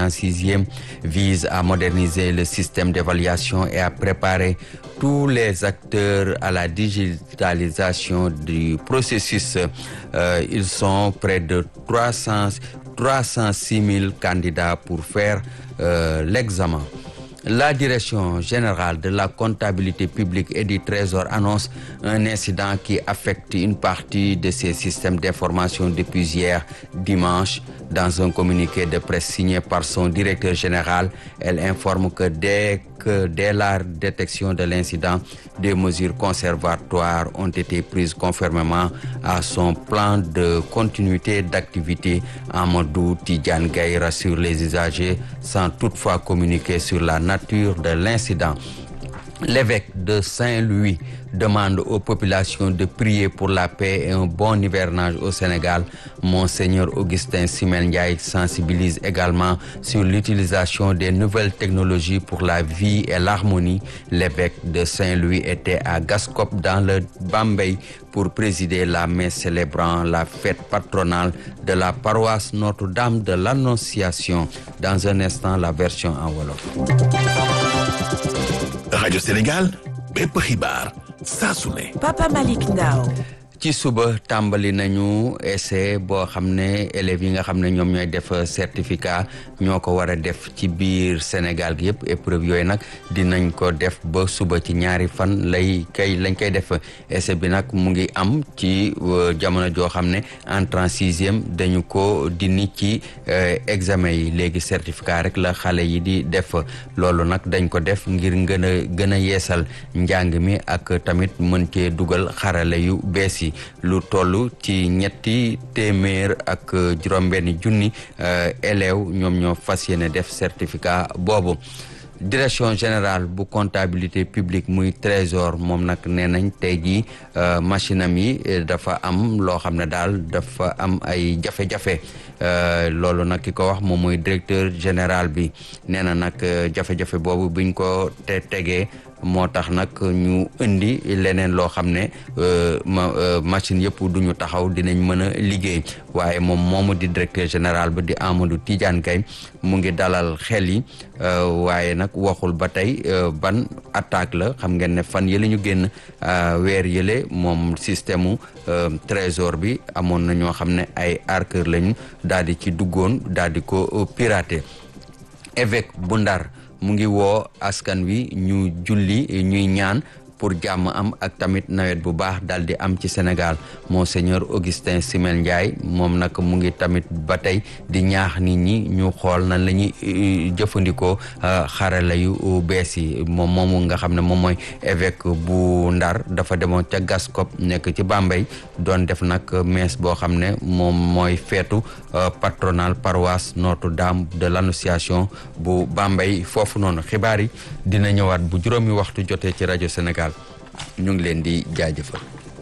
en sixième vise à moderniser le système d'évaluation et à préparer tous les acteurs à la digitalisation du processus. Euh, ils sont près de 300, 306 000 candidats pour faire euh, l'examen. La direction générale de la comptabilité publique et du Trésor annonce un incident qui affecte une partie de ses systèmes d'information depuis hier dimanche. Dans un communiqué de presse signé par son directeur général, elle informe que dès que dès la détection de l'incident, des mesures conservatoires ont été prises conformément à son plan de continuité d'activité. Amadou Tidjane Gaye rassure les usagers sans toutefois communiquer sur la nature de l'incident. L'évêque de Saint-Louis demande aux populations de prier pour la paix et un bon hivernage au Sénégal. Monseigneur Augustin Simel Ndiaye sensibilise également sur l'utilisation des nouvelles technologies pour la vie et l'harmonie. L'évêque de Saint-Louis était à Gascop dans le Bambey pour présider la messe célébrant la fête patronale de la paroisse Notre-Dame de l'Annonciation. Dans un instant, la version en Wolof. rajo Sénégal bépp xibaar saa su ne. Papa Malick Ndao ci suba tàmbali nañu essai boo xam ne élèves yi nga xam ne ñoom ñooy def certificat ñoo ko war a def ci biir Sénégal gi yëpp épreuve yooyu nag dinañ ko def ba suba ci ñaari fan lay kay lañ koy def essai bi nag mu ngi am ci jamono joo xam ne entrée en sixième dañu ko dindi ci examen yi léegi certificat rek la xale yi di def loolu nag dañ ko def ngir gën a gën a yeesal njàng mi ak tamit mën cee dugal xarale yu bees yi lu toll ci ñetti téeméer ak juróom-benni junni élèves ñoom ñoo fas yéene def certificat boobu direction générale bu comptabilité publique muy trésor moom nag nee nañ tey jii machine am yi dafa am loo xam ne daal dafa am ay jafe-jafe loolu nag ki ko wax moom mooy directeur général bi nee na nag jafe-jafe boobu biñ ko te tegee moo tax nag ñu indi leneen loo xam ne machine yëpp duñu taxaw dinañ mën a liggéey waaye moom moomu di directeur général bi di Amadou Tidiane Gaye mu ngi dalal xel yi waaye nag waxul ba tey ban attaque la xam ngeen ne fan yële ñu génn weer yële moom système mu trésor bi amoon na ñoo xam ne ay arqueur lañu daal di ci duggoon daal di ko pirater évêque bu Ndar mu ngi woo askan wi ñu julli ñuy ñaan pour jàmm am ak tamit nawet bu baax dal di am ci Sénégal monseigneur Augustin Simel Ndiaye moom nag mu ngi tamit ba tey di ñaax nit ñi ñu xool nan la ñuy jëfandikoo xarala yu bees yi moom moomu nga xam ne moom mooy évêque bu Ndar dafa demoon ca Gascop nekk ci Bambey doon def nag messe boo xam ne moom mooy feetu patronal paroisse Notre-Dame de l'Annonciation bu Bambey foofu noonu xibaar yi dina ñëwaat bu juróomi waxtu jotee ci rajo Sénégal ñu ngi leen di jaajëfal